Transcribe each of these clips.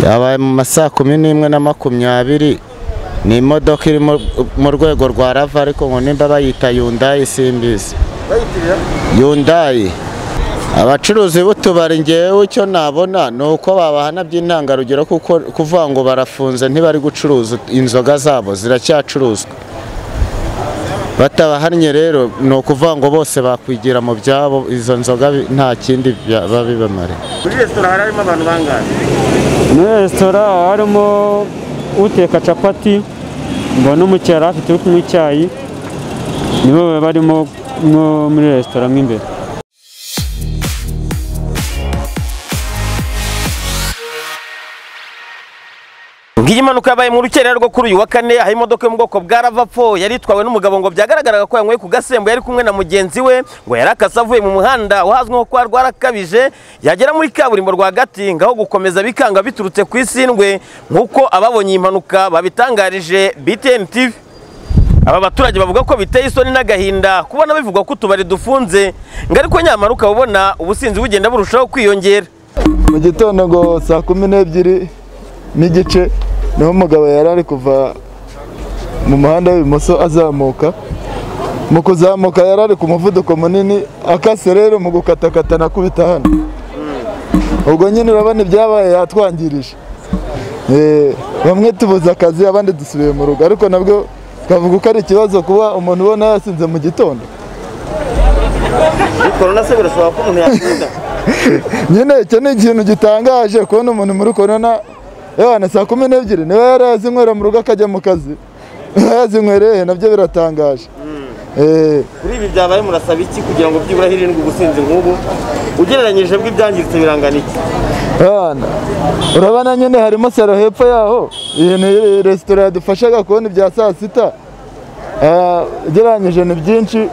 yabaye mu ma saa kumi n'imwe na makumyabiri ni imodoka iri mu rwego rwa rava ariko ngo nimba bayita yundayi simbizi yundayi abacuruzi b'utubari ngewe icyo nabona ni uko babahana by'intangarugero kuko kuvuga ngo barafunze ntibari gucuruza inzoga zabo ziracyacuruzwa batabahannye rero ni ukuvuga ngo bose bakwigira mu byabo izo nzoga nta kindi babibamare muri resitora harimo abantu bangahe muri resitora harimo uteka capati ngo n'umukiriya yari afite uri kunywa icyayi nibo barimo muri resitora mo imbere ngiyi impanuka yabaye mu rukerera rwo kuri uyu wa kane aho imodoka yo mu bwoko bwa ravapfo yari itwawe n'umugabo ngo byagaragaraga ko yanyweye ku gasembo yari kumwe na mugenzi we ngo yari akase avuye mu muhanda uhazwi nko kwa rwarakabije yagera muri kaburimbo rwagati ngaho gukomeza bikanga biturutse ku isindwe nk'uko ababonye iyi mpanuka babitangarije btn tv aba baturage bavuga ko biteye isoni n'agahinda kubona bivugwa ko utubari dufunze ngo ariko nyamara ukaba ubona ubusinzi bugenda burushaho kwiyongera mu gitondo ngo saa kumi n'ebyiri n'igice niho umugabo yari ari kuva mu muhanda w'ibumoso azamuka mu kuzamuka yari ari ku muvuduko munini akase rero mu gukatakata nakubita hano ubwo nyine urabona ibyabaye yatwangirije Eh, bamwe tubuze akazi abandi dusubiye mu rugo ariko nabwo twavuga ko ari ikibazo kuba umuntu ubona yasinze mu gitondo korona se birasaba ko umuntu yakunda nyine icyo ni ikintu gitangaje kubona umuntu muri korona yewe na saa kumi n'ebyiri niba yari yazinywera mu rugo akajya mu kazi yazinywereye nabyo biratangaje Eh, kuri ibi byabaye murasaba iki kugira ngo byibura hirindwe ubusinzi nk'ubu ugereranyije bw'ibyangiritse birangana iki abana urabona nyine harimo salo hepfo yaho iyi ni resitora yadufashaga kubona ibya saa sita Ah, ugereranyije ni byinshi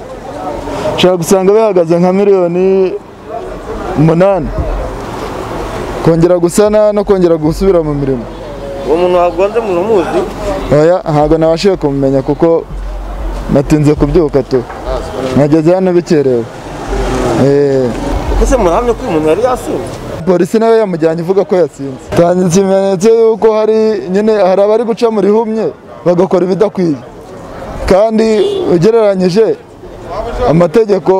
ushobora gusanga bihagaze nka miliyoni umunani kongera gusana no kongera gusubira mu mirimo uwo muntu wagonze umuntu umuzi oya ntabwo nabashije kumumenya kuko natinze kubyuka tu nageze hano bikerewe Eh, ese murahamye ko uyu muntu yari yasinze polisi nawe yamujyanye ivuga ko yasinze tangira ikimenyetso y'uko hari nyine hari abari guca mu rihumye bagakora ibidakwiye kandi ugereranyije amategeko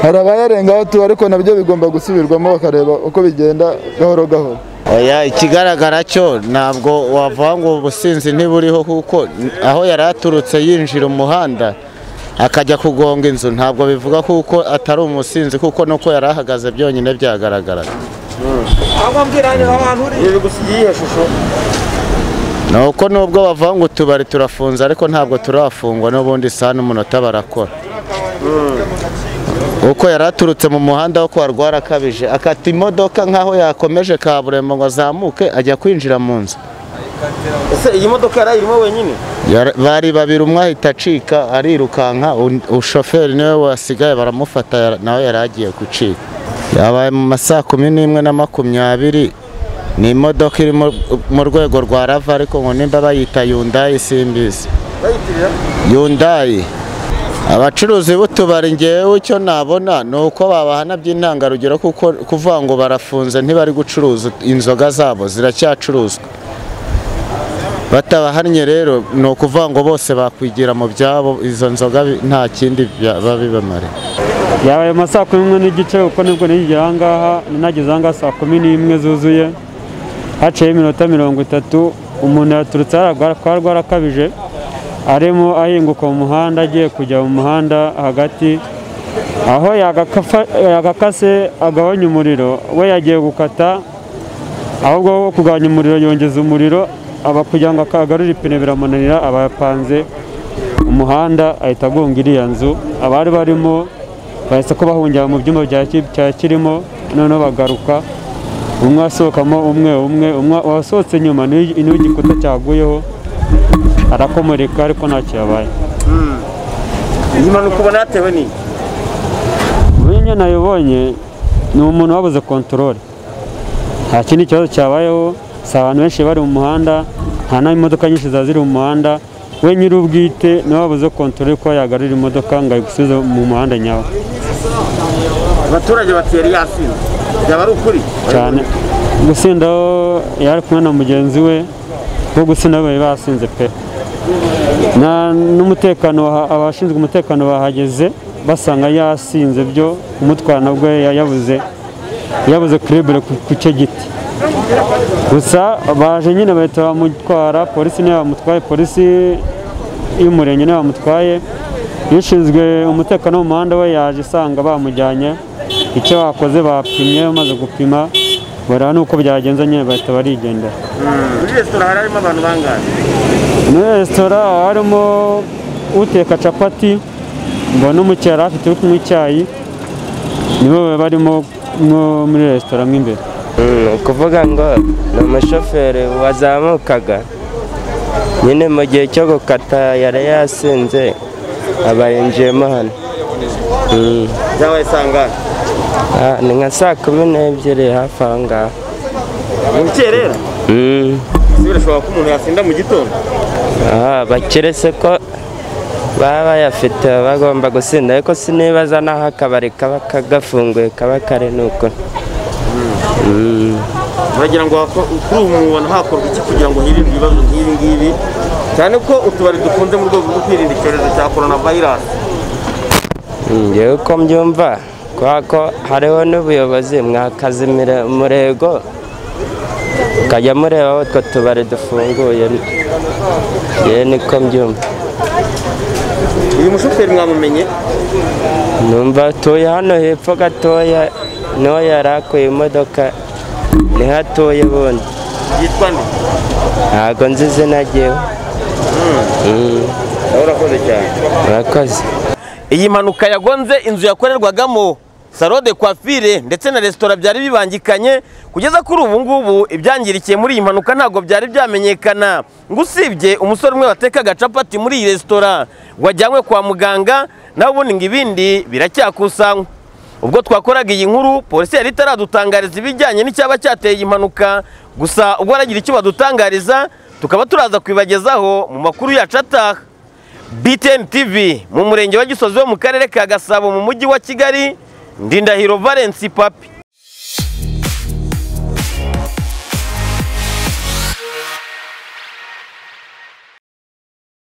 hari abayarengaho tu ariko nabyo bigomba gusubirwamo bakareba uko bigenda gahoro gahoro oya ikigaragara cyo ntabwo wavuga ngo ubusinzi ntiburiho kuko aho yari aturutse yinjira umuhanda akajya kugonga inzu ntabwo bivuga kuko atari umusinzi kuko nuko yari ahagaze byonyine byagaragaraga ibi bigusigiye iyihe shusho ni uko nubwo bavuga ngo utubari turafunze ariko ntabwo turafungwa n'ubundi isaha n'umunota barakora uko yari aturutse mu muhanda wo kwa rwarakabije akata imodoka nk'aho yakomeje kaburimbo ngo azamuke ajya kwinjira mu nzu ese iyi modoka yari irimo wenyine Yara- bari babiri umwe ahita acika arirukanka un- ushoferi niwe wasigaye baramufata yara- nawe yari agiye gucika yabaye mu ma saa kumi n'imwe na makumyabiri ni imodoka iri mu- mu rwego rwa rava ariko ngo nimba bayita yundayi simbizi yundayi abacuruzi b'utubari ngewe icyo nabona ni uko babahana by'intangarugero kuko kuvuga ngo barafunze ntibari gucuruza inzoga zabo ziracyacuruzwa batabahannye rero ni ukuvuga ngo bose bakwigira mu byabo izo nzoga bi- nta kindi bya- babibamare yabaye mu ma saa kumi n'imwe n'igice kuko nibwo nigera aha ngaha ninageze aha ngaha saa kumi n'imwe zuzuye haciyeho iminota mirongo itatu umuntu yaturutse hariya kwa rwarakabije arimo ahinguka mu muhanda agiye kujya mu muhanda hagati aho yagakafa- yagakase agabanya umuriro we yagiye gukata ahubwo wo kugabanya umuriro yongeza umuriro aba kugira ngo akagarure ipine biramunanira aba yapanze umuhanda ahita agonga iriya nzu abari barimo bahise ko bahungira mu byumba bya ki- cya kirimo noneho bagaruka umwe asohokamo umwe umwe umwe wasohotse nyuma niwe niwe igikuta cyaguyeho arakomereka ariko ntacyo yabaye iyi mpanuka ubona yatewe n'iyi buriya nyine nayibonye ni umuntu wabuze kontorore nta kindi kibazo cyabayeho si abantu benshi bari mu muhanda nta n'imodoka nyinshi ziba ziri mu muhanda we nyir'ubwite niwe wabuze kontorore kuba yagarura imodoka ngo ayigusubize mu muhanda nyawe abaturage bati yari yasinze byaba ari ukuri cyane gusindaho yari kumwe na mugenzi we bo gusinda bari basinze pe Na- n'umutekano waha- abashinzwe umutekano bahageze basanga yasinze byo umutwara nabwo ya- yabuze yabuze kurebera ku ku cyo giti gusa baje nyine bahita bamutwara polisi niyo bamutwaye polisi y'umurenge niyo bamutwaye ishinzwe umutekano wo mu muhanda we yaje isanga bamujyanye icyo bakoze bapimye bamaze gupima bareba n'uko byagenze nyine bahita barigendera muri resitora hari harimo abantu bangahe muri resitora harimo uteka capati ngo n'umukera afite uri kunywa icyayi nibo barimo mwo muri resitora mo imbere Mm, kuvuga ngo ni umushoferi wazamukaga nyine mu gihe cyo gukata yari yasinze aba yinjiyemo hano Mm, byabaye sangahe ah, ni nka saa kumi n'ebyiri hafi aho ngaho mu rukerera Mm, ese birashoboka ko umuntu yasinda mu gitondo ah, bakiretse ko baba bayafite baba bagomba gusinda ariko sinibaza n'aho akabari kaba gafunguye kaba kari nuko muragira ngo hako- kuri ubu mubona hakorwa iki kugira ngo hirindwe ibibazo nk'ibi ngibi cyane ko utubari dufunze mu rwego rwo kwirinda icyorezo cya korona vayirasi ngewe uko mbyumva kubera ko hariho n'ubuyobozi mwakazimira umurego mukajya mureba aho utwo tubari dufunguye ngewe niko mbyumva uyu mushoferi mwamumenye numva atuye hano hepfo gatoya niho yari akuye imodoka niho atuye bundi yitwa nde ntabwo nzi izina ryewe nawe urakoze cyane murakoze iyi mpanuka yagonze inzu yakorerwagamo salo de coiffure ndetse na resitora byari bibangikanye kugeza kuri ubu ngubu ibyangirikiye muri iyi mpanuka ntabwo byari byamenyekana ngo usibye umusore umwe watekaga capati muri iyi resitora wajyanywe kwa muganga nawe ubundi ngo ibindi biracyakusanywa ubwo twakoraga iyi nkuru polisi yari itaradutangariza ibijyanye n'icyaba cyateye iyi mpanuka gusa ubwo aragira icyo badutangariza tukaba turaza kubibagezaho mu makuru yacu ataha btn tv mu murenge wa gisozi wo mu karere ka gasabo mu mujyi wa kigali ndindahiro valence papi